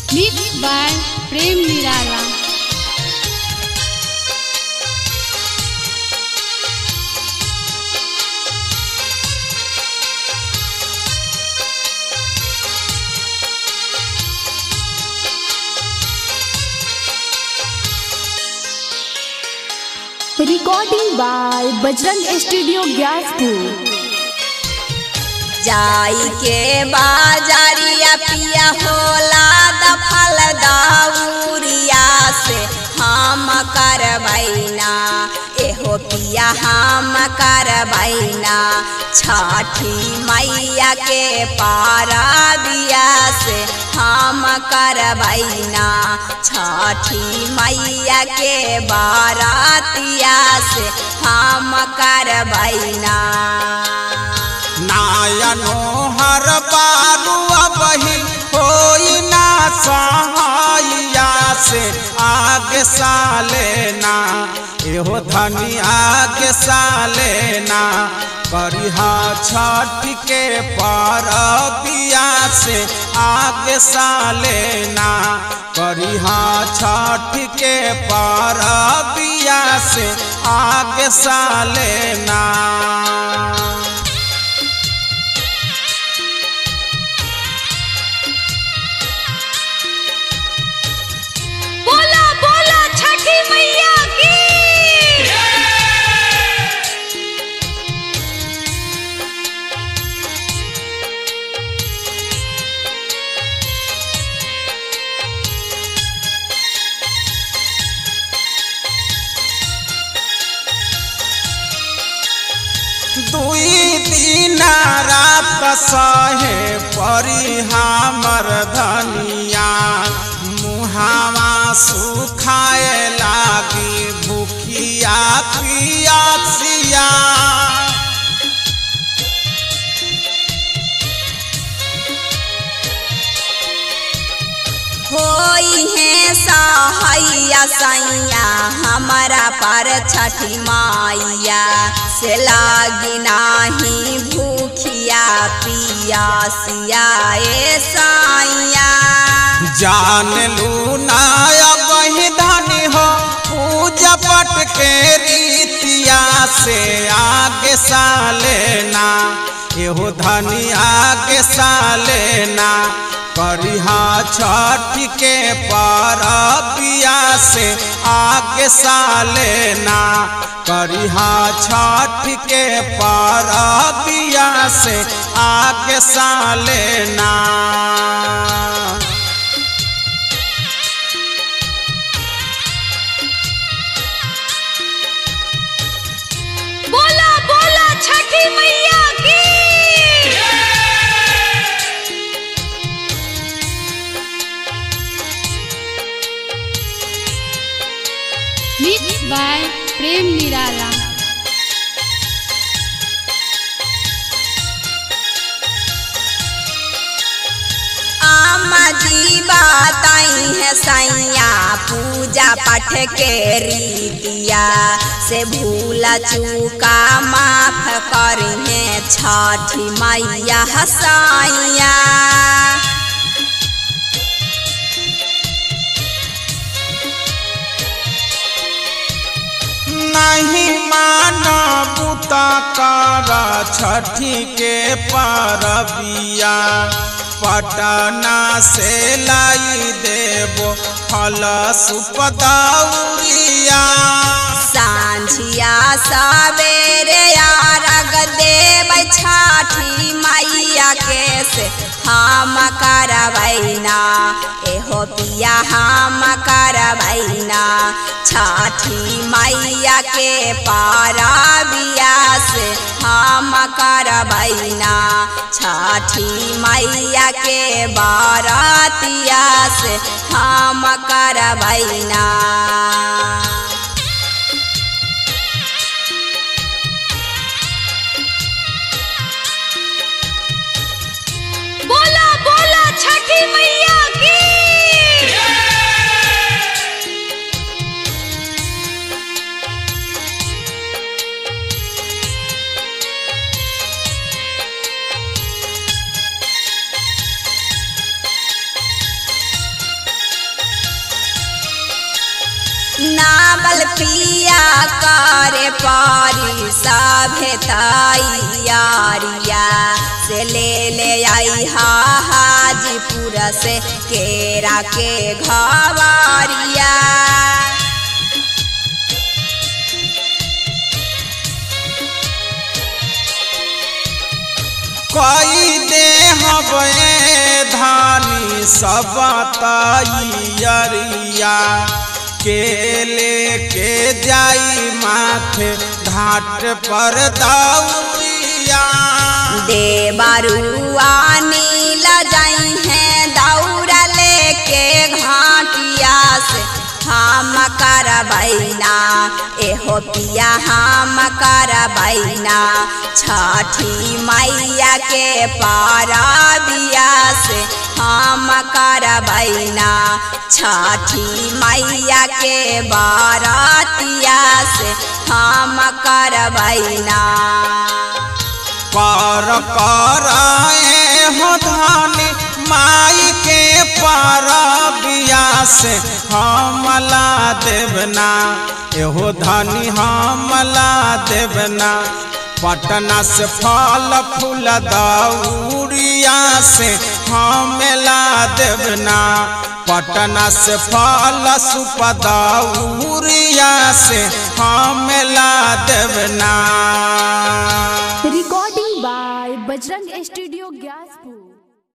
Mixed by Prem Nirala. Recording by Bajrang studio Gyaspur जाई के बाजारिया पिया होला दफल दाउरिया से हम करबैना एहो पिया हम करबैना छठी मैया के पारा बिया से हम करबैना छठी मैया के बारातिया से हम करबैना नायनो हर बारू अबही होई ना सहाइया से आगे साले ना एहो धनी आगे साले ना करिहा छठ के परबिया से आगे साले ना करिहा छठ के परबिया से आगे साले ना बोला बोला छठी मैया की दुई दिन रात सहे परी हमर धनिया मुहावा सुखाए लागी भूखिया पियासिया होई है सहाइया सैया हमारा पर छठी माइया से लागी नाही भूखिया पियासिया ए साइया जान लू नाया वही धनी हो पूजा पट के रीतिया से आगे साले ना एहो धनी आगे साले ना करिहा छठ के परबिया से आगे साले ना करिहा छठ के परबिया से आगे साले ना बोला बोला छठी मैया की Mixed by Prem Nirala. आमा जी बताई है सैया पूजा पाठ के रीतिया से भूला चूका माफ करी है छठी मैया हसाइया नहीं माना बुता कारा छठी के परबिया पटना से लाई देबो फल सुपदौरिया सांझिया सवेरे आरग देव छठी मैया के से हम करबैना एहो पिया हम करबैना छठी मैया के पारा बिया से हम करबैना छठी मैया के बारातिया से हम करबैना बोला बोला छठी मैया की नावल पिया करे पारी सभे तैयारिया से ले ले आई हा हाजीपुर से केरा के घवारिया कई दे हवे धानी सब तैयरिया के लेके जाई माथे घाट पर दौरिया देवरुआ नील जाई हैं दौड़ा लेके घाटिया से हम करबैना एहो पिया हम करबैना छठी मैया के पारबिया से हम करबैना छठी मैया के बारातिया से हम करबैना पर कराए हो धानी माई के परबिया से हमला देवना एहो धानी हमला देवना पटना से फल फूल दौरिया से हमला देवना पटना से फल सुप दौरिया से हमला देवना रिकॉर्डिंग बाय बजरंग स्टूडियो ग्यास